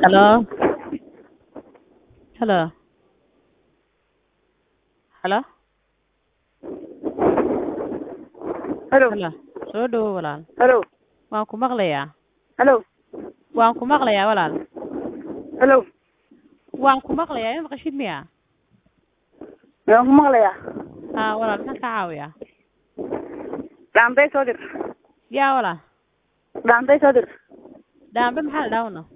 Hello. Hello. Hello. Hello. Hello. Soo dhawow walaal. Hello. Waan ku maqlayaa. Hello. Waan ku maqlayaa walaal. Hello. Waan ku maqlayaa. Ma maqashid miya? Waan ku maqlayaa. Haa walaal maxaan ka caawiyaa? Dhaantay soo dir. Yaa walaal. Dhaantay soo dir. Dhaambe maxaa la dhaawna?